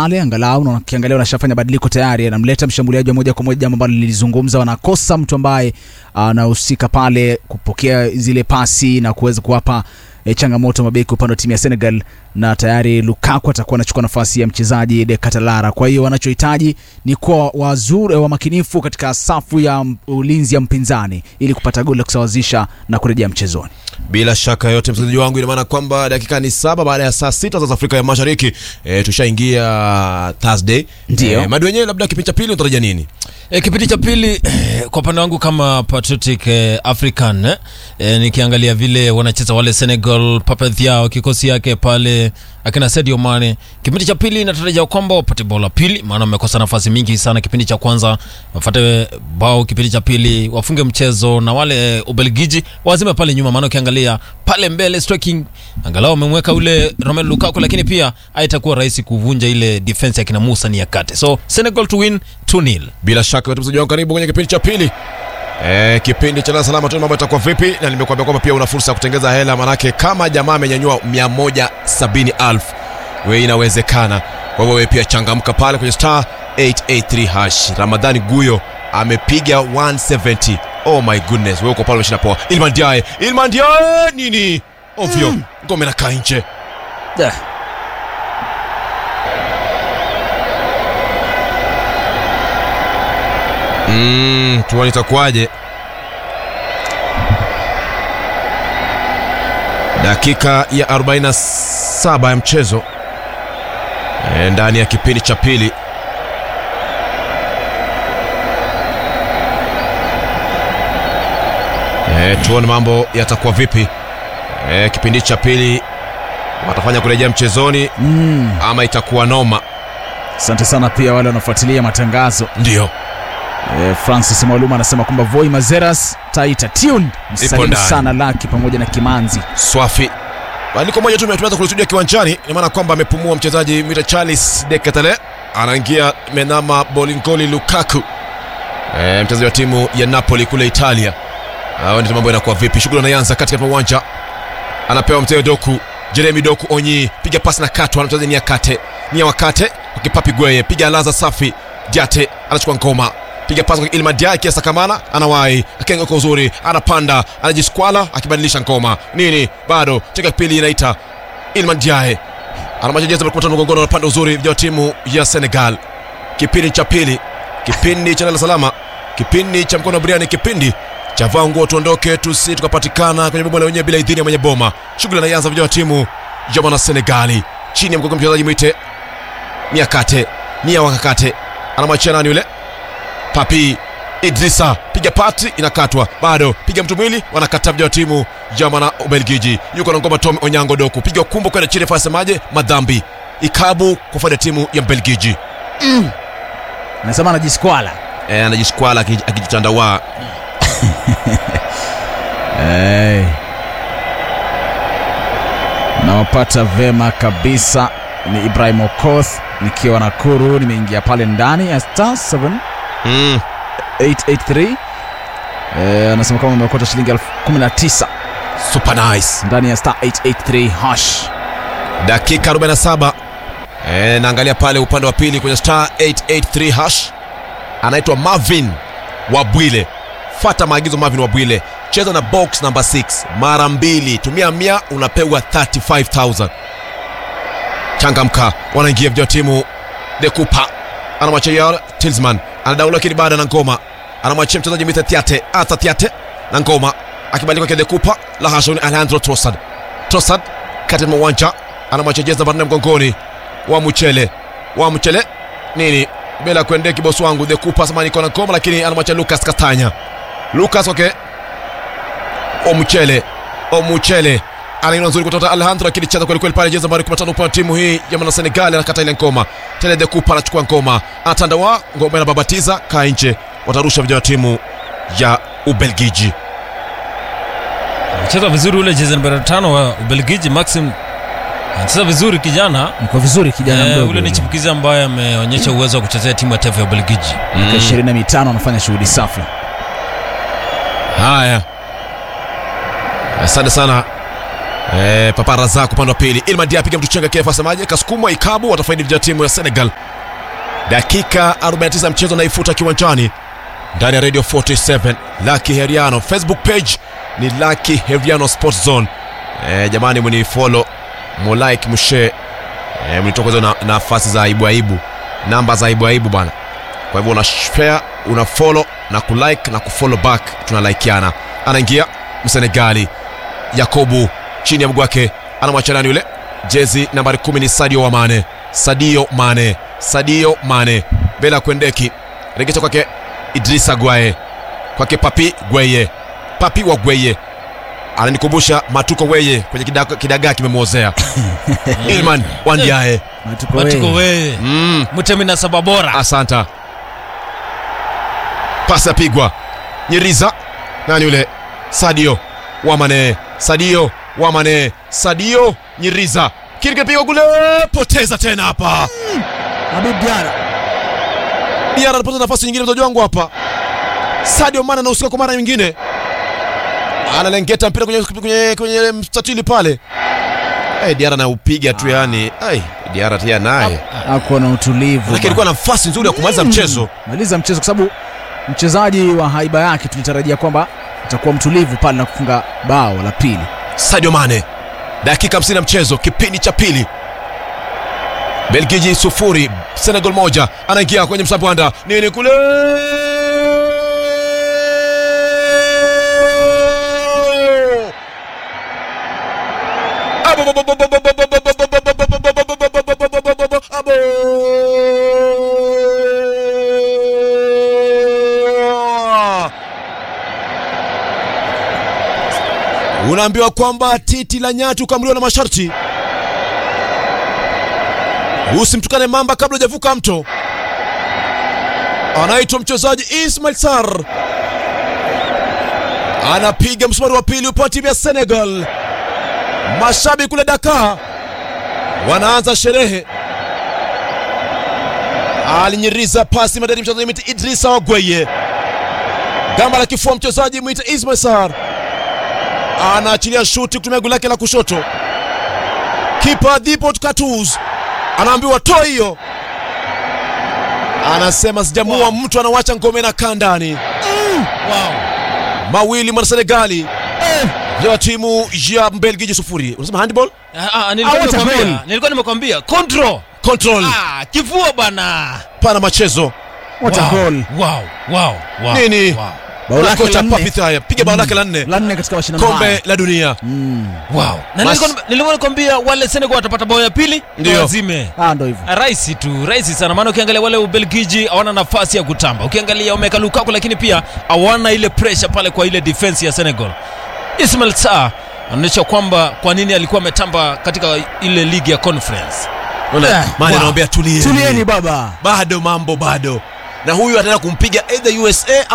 pale angalau na ukiangalia wanashafanya badiliko tayari, anamleta mshambuliaji wa moja kwa moja, jambo ambalo lilizungumza. Wanakosa mtu ambaye anahusika pale kupokea zile pasi na kuweza kuwapa e, changamoto mabeki upande wa timu ya Senegal, na tayari Lukaku atakuwa anachukua nafasi ya mchezaji De Catalara. Kwa hiyo wanachohitaji ni kuwa wazuri wa makinifu katika safu ya m- ulinzi ya mpinzani ili kupata goli la kusawazisha na kurejea mchezoni. Bila shaka yote msikilizaji wangu, ina maana kwamba dakika ni saba baada ya saa sita za Afrika ya Mashariki. E, tushaingia Thursday. Ndio. E, madi wenyewe, labda kipindi cha pili utarajia nini? E, kipindi cha pili eh, kwa upande wangu kama patriotic eh, african eh, eh, nikiangalia vile wanacheza wale Senegal, Pape Thiaw kikosi yake pale akina Sadio Mane, kipindi cha pili natarajia kwamba wapate bao la pili, maana wamekosa nafasi mingi sana kipindi cha kwanza, wafate bao kipindi cha pili, wafunge mchezo na wale Ubelgiji wazime pale nyuma, maana ukiangalia pale mbele striking, angalau wamemweka ule Romelu Lukaku, lakini pia haitakuwa rahisi kuvunja ile defense ya kina Musa Niakate. So Senegal to win 2-0. Bila shaka yote msikilizaji wangu, karibu kwenye kipindi cha pili. E, kipindi cha Dar es Salaam tu mambo yatakuwa vipi, na nimekuambia kwamba pia una fursa ya kutengeza hela, manake kama jamaa amenyanyua 170,000 wewe inawezekana. Kwa hivyo wewe pia changamka pale kwenye star 883 hash. Ramadhani Guyo amepiga 170. Oh my goodness, wewe uko pale umeshinda poa. Ilman Diaye, Ilman Diaye nini? Ovyo, ngome na kaa nje. Mm, tuone itakuwaje. Dakika ya 47 ya mchezo e, ndani ya kipindi cha pili. E, tuone mambo yatakuwa vipi. E, kipindi cha pili watafanya kurejea mchezoni Mm. ama itakuwa noma? Asante sana pia wale wanaofuatilia matangazo. Ndio. E, Francis Mwaluma anasema kwamba Voi Mazeras Taita tuned. Msalimu ndani. sana Laki pamoja na Kimanzi. swafi badiliko moja tu tumeweza kulisudia kiwanjani ina maana kwamba amepumua mchezaji mita charles de ketele anaingia menama bolingoli lukaku e, mchezaji wa timu ya napoli kule italia hao ndio mambo yanakuwa vipi shughuli anaanza katika uwanja anapewa mteo doku jeremi doku onyi piga pasi na katwa mchezaji ni akate ni wakate kipapi gweye piga alaza safi jate anachukua ngoma piga pasi kwa Ilma Diaye kiasa kamana anawahi akenga kwa uzuri anapanda anajiskwala akibadilisha ngoma nini bado cheka pili inaita Ilma Diaye anamacha jezi kwa mgongoni anapanda uzuri vya timu ya Senegal kipindi cha pili kipindi cha lala salama kipindi cha mkono wa biriani kipindi cha vaa nguo tuondoke tusi tukapatikana kwenye bomba la wenyewe bila idhini ya mwenye boma shughuli anaanza vijana wa timu ya mwana Senegali chini ya mgongo mchezaji mwite Niakate Nia Wakakate anamwachia nani yule Papi Idrisa piga pati inakatwa bado piga mtu mwili wanakata vijana wa timu ya mwana Ubelgiji yuko na ngoma Tom Onyango Doku piga kumbo kwenda chini fasemaje madhambi ikabu kwa faida ya timu ya Mbelgiji Anasema anajiskwala. e, anajiskwala aki- akijitandawaa Hey. Nawapata vema kabisa. Ni Ibrahim Okoth nikiwa Nakuru, nimeingia pale ndani ya star 7 mm. 883 eh, anasema kama umeokota shilingi elfu kumi na tisa super nice ndani ya star 883 hash. dakika 47 e, naangalia pale upande wa pili kwenye star 883 hash anaitwa marvin wabwile fata maagizo marvin wabwile cheza na box number 6 mara mbili tumia mia unapewa 35000 changamka wanaingia vijana wa timu de kupa anamwachia yar tilsman anadaula lakini baada na ngoma anamwachia mchezaji mita tiate ata tiate na ngoma akibadilika kwa de kupa la hasha ni alejandro trossard trossard kati ya uwanja anamwachia jezi namba 4 mgongoni wa mchele wa mchele nini bila kuendea kibosi wangu de kupa sema niko na ngoma lakini anamwachia lucas katanya lucas okay Omuchele Omuchele anaina nzuri kutoka Alejandro akilicheza kweli kweli pale jezi nambari 15 upande wa timu hii ya mwana Senegal anakata ile ngoma tena de Kupa anachukua ngoma anatandawa ngoma inababatiza kaa nje watarusha vijana wa timu ya Ubelgiji Anacheza vizuri ule jezi namba tano wa Ubelgiji Maxim. Anacheza vizuri kijana. Mko vizuri kijana Eh, mdogo. ule ni chipukizi ambaye ameonyesha uwezo wa kuchezea timu ya taifa ya Ubelgiji. Miaka ishirini na mitano anafanya shughuli safi. haya asante sana Eh, Papa Razak upande wa pili. Ilman Dia apiga mtu chenga kirefu asemaje? Kasukumwa ikabu watafaidi vijana timu ya Senegal. Dakika 49 ya mchezo naifuta kiwanjani ndani ya Radio 47 Lucky Heriano. Facebook page ni Lucky Heriano Sports Zone. Eh, jamani mni follow, mu like, mshare. Eh, mnitokoza na nafasi za aibu aibu. Namba za aibu aibu bwana. Kwa hivyo una share, una follow na kulike na kufollow back tunalikeana. Anaingia Msenegali Yakobu chini ya mguu wake anamwacha nani yule? Jezi nambari kumi ni Sadio wa Mane. Sadio Mane, Sadio Mane mbele ya Kwendeki, regesha kwake Idrisa Gwaye, kwake Papi Gweye, Papi wa Gweye ananikumbusha Matuko Weye kwenye kidagaa kidagaa kimemwozea Ilman Wandiae. Matuko Matuko wewe. wewe. Mm, Mutemi na saba bora. asanta. Pasi yapigwa Nyiriza, nani yule? Sadio Wamane, Sadio Wamane, Sadio Nyiriza, kile kinapigwa kule, poteza tena hapa. Habib Diarra. Diara anapata nafasi nyingine, mtoto wangu hapa. Sadio Mane anahusika kwa mara nyingine, analengeta mpira kwenye, kwenye, kwenye mstatili pale. Hey, Diara anaupiga tu yani. Hey, Diara tia naye Ako na utulivu. lakini alikuwa na nafasi nzuri ya kumaliza mchezo. Maliza mchezo kwa sababu mchezaji wa haiba yake tulitarajia kwamba atakuwa mtulivu pale na kufunga bao la pili. Sadio Mane, dakika 50 ya mchezo, kipindi cha pili. Belgiji sufuri, Senegal moja. Anaingia kwenye msambwanda, nini kule unaambiwa kwamba titi la nyatu kamliwa na masharti. Usimtukane mamba kabla hujavuka mto. Anaitwa mchezaji Ismail Sar, anapiga msumari wa pili upande wa timu ya Senegal. Mashabiki kule Dakar wanaanza sherehe. Alinyiriza pasi madari mchezaji mwite Idrisa Wagweye, gamba la kifua mchezaji mwite Ismail Sar anaachilia shuti kutumia goli lake la kushoto. Kipa Dipot Katuz anaambiwa toa hiyo, anasema sijamua Wow. mtu, anawacha ngome na kaa ndani. Wow. Mawili mwana Senegali ya timu ya Mbelgiji sufuri. Unasema handball Ah, ah, nilikuwa Ah, what a nimekwambia. goal. Nilikuwa nimekwambia. Control. control Ah, kifua bana. pana machezo What a Wow. goal. Wow. Wow. Wow. Nini? Wow. Bao lake kocha la nne. Papi Thaya piga bao lake la nne La nne katika mashindano haya. kombe la dunia. Wow. Na Mas- nilikuwa nilikuwa nikwambia wale Senegal watapata bao ya pili Ndio. wazime. Ah, ndo hivyo. rahisi tu rahisi sana maana ukiangalia wale ubelgiji hawana nafasi ya kutamba ukiangalia wameka lukaku lakini pia hawana ile pressure pale kwa ile defense ya senegal ismail sa anaonyesha kwamba kwa nini alikuwa ametamba katika ile ligi ya conference Unaona? Eh, Mane wow. anawaambia tulieni. Tulieni baba. bado mambo bado na huyu ataenda kumpiga either USA